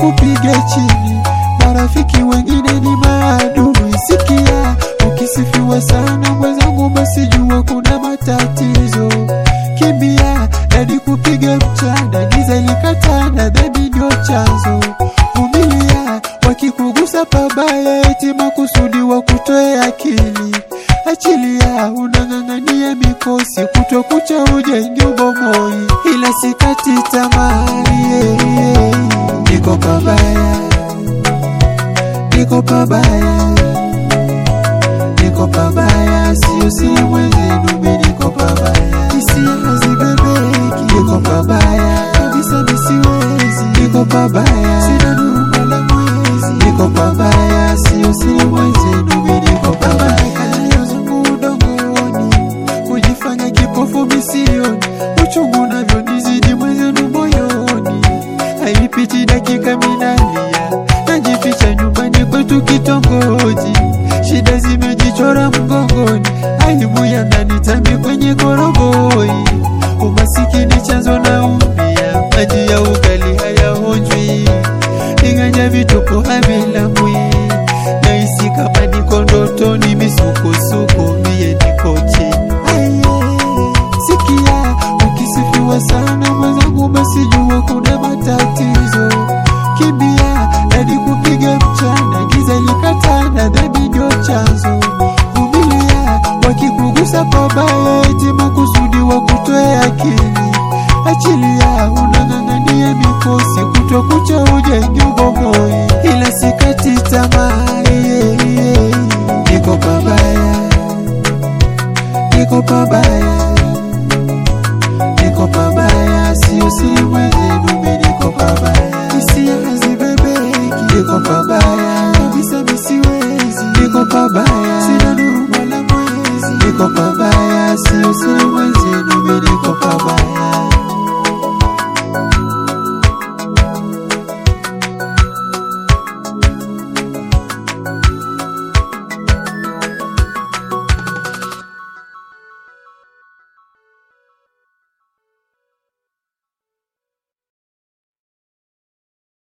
kupiga chini, marafiki wengine ni maadui. Sikia, ukisifiwa sana mwenzangu, basi jua kuna matatizo. Kimbia hadi kupiga mchana, giza likatanda, dhambi ndio chanzo. Vumilia, wakikugusa pabaya, eti makusudi wa kutoe akili. Achilia, unang'ang'ania mikosi, kuto kucha ujenge ubomoi, ila sikati tamaa. yeah, yeah. Niko pabaya, niko pabaya, niko pabaya, sio si mwenzenu, mi niko pabaya, hisia hazibebeki, niko pabaya kabisa, misiwezi, niko pabaya, sina nuru wala mwezi, niko pabaya, sio si mwenzenu, mi niko pabaya, kalio zangu udongoni, kujifanya kipofu misioni, uchungu navyonizidi mwenzenu moyoni, haipiti dakika minalia, najificha nyumbani kwetu kitongoji, shida zimejichora mgongoni, aibu ya ndani tambi kwenye koroboi, umasikini chanzo na umia, maji ya ugali hayaonjwi, ninganya vituko havilamwi, nahisi kama niko ndotoni, misukosuko mie niko chini. Aye, Sikia, ukisifiwa sana mwenzangu, basi jua kuna matatizo. Kimbia hadi kupiga mchana, giza likatanda, dhambi ndio chanzo. Vumilia, wakikugusa pabaya, eti makusudi wa kutoe akili. Achilia, unang'ang'ania mikosi, kuto kucha